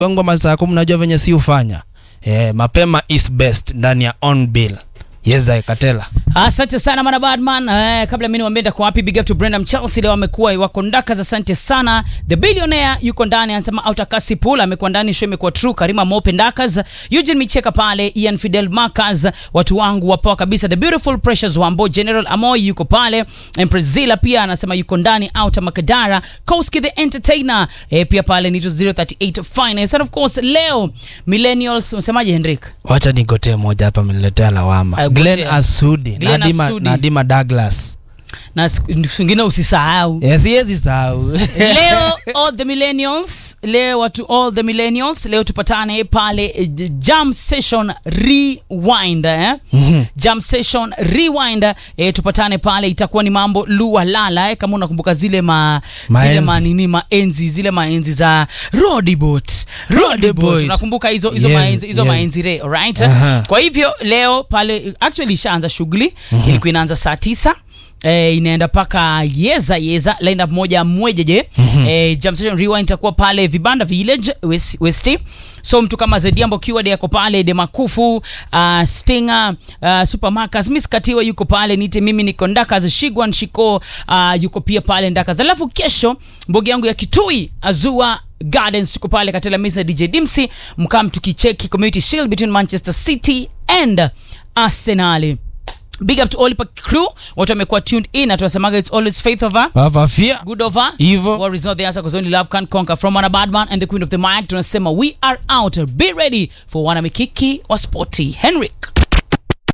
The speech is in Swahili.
ngoma saa kumi najua venye si ufanya eh, mapema is best ndani ya on bill yeza katela asante sana mana badman eh, kabla mi niwambie ndako wapi big up to brendam chelsea leo amekuwa wako ndakas asante sana the billionaire yuko ndani anasema autakasi pool amekuwa ndani show imekuwa true karima mope ndakas eugene micheka pale ian fidel marcas watu wangu wapoa kabisa the beautiful precious wambo general amoy yuko pale emprezila pia anasema yuko ndani outa makadara koski the entertainer eh, pia pale nito 038 finance and of course leo millennials unasemaje henrik wacha nigotee moja hapa ameniletea lawama Ah, glen gotea. asudi Glenn nadima, Asudi. nadima douglas na siku zingine usisahau Eh, siwezi sahau leo all the millennials leo watu all the millennials leo tupatane pale eh, jam session rewind eh? Mhm. jam session rewind eh, tupatane pale itakuwa ni mambo lua lala eh? kama unakumbuka zile ma zile Maenzi. manini maenzi zile maenzi za rodibot rodibot unakumbuka hizo hizo Yes, maenzi hizo yes. maenzi re alright Aha. kwa hivyo leo pale actually ishaanza shughuli ilikuwa inaanza saa tisa Eh, inaenda mpaka yeza yeza lineup moja mwejeje mm-hmm. eh, jam session rewind itakuwa pale vibanda village west, west so mtu kama zediambo kiwad yako pale demakufu uh, stinger uh, supermarcas miss katiwa yuko pale nite mimi niko ndakas shigwan shiko uh, yuko pia pale ndakas alafu kesho mbogi yangu ya kitui azua gardens tuko pale katela misa dj dimsi mkam tukicheki community shield between manchester city and arsenali big up to all the crew watu wamekuwa tuned in na tunasemaga it's always faith over wavafia good over Evil. war is not the answer because only love can conquer from wana badman and the queen of the mic tunasema we are out be ready for wana mikiki wa sporty henrik